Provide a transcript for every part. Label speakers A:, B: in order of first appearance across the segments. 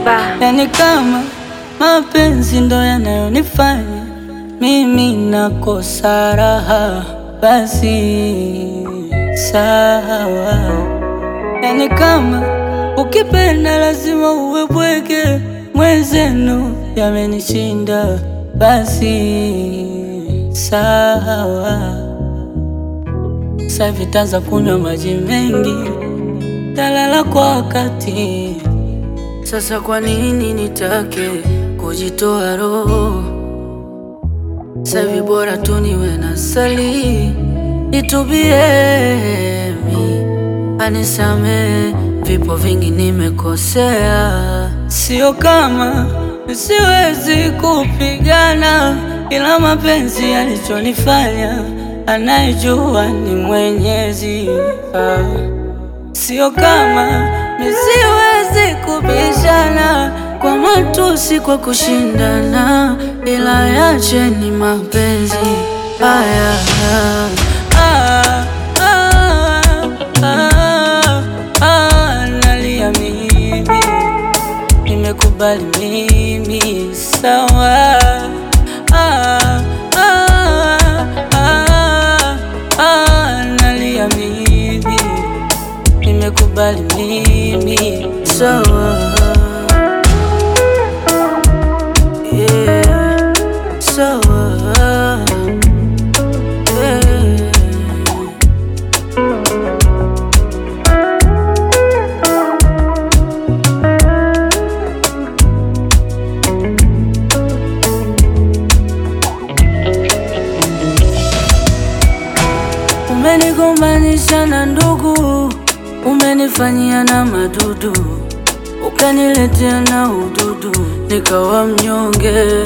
A: Alikiba.
B: Yani kama mapenzi ndo yanayonifanya mimi nakosa raha, basi sawa. Yani kama ukipenda lazima uwe bwege, mwenzenu yamenishinda, basi sawa. Sasa vitaanza kunywa maji mengi, talala kwa wakati. Sasa kwa nini nitake kujitoa roho? Savi bora tu niwe na sali, nitubie mi anisame, vipo vingi nimekosea, sio kama siwezi kupigana, ila mapenzi yalichonifanya anayejua ni Mwenyezi ah. Sio kama nisiwezi kubishana kwa matusi, kwa kushindana, ila yache ni mapenzi haya. Ah, ah, ah, ah, nalia mimi, nimekubali mimi, sawa. Ah, ah, ah, ah, nalia mimi nimekubali mimi sawa. Yeah, sawa. Yeah. Umenigombanisha na ndugu, umenifanyia na madudu, ukaniletea na ududu, nikawa mnyonge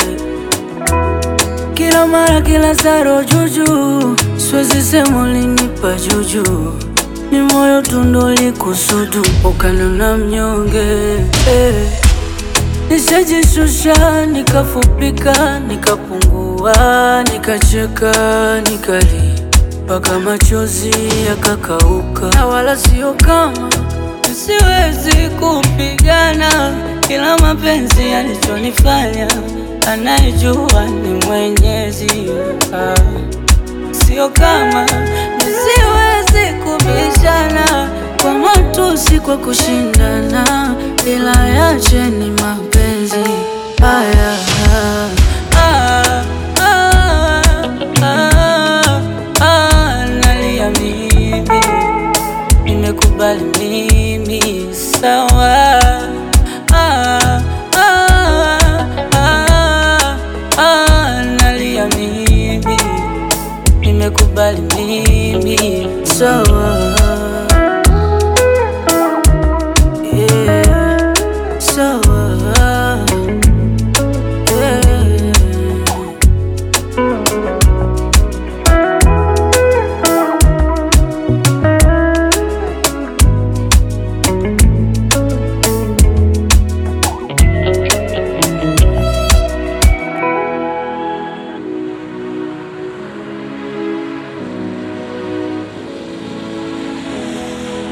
B: kila mara, kila saro juju, siwezi sema ulinipa juju, ni moyo tundo likusudu, ukanona mnyonge eh. Nishajishusha, nikafupika, nikapungua, nikacheka, nikali mpaka machozi yakakauka, na wala sio kama siwezi kupigana, ila mapenzi yalichonifanya anayejua ni Mwenyezi ah. Sio kama nisiwezi kubishana kwa matusi, kwa kushindana, ila yache ni mapenzi haya. Ah, ah, ah, ah, nalia mimi, nimekubali mimi, sawa. Ah, ah, ah, ah, nalia mimi nimekubali mimi sawa.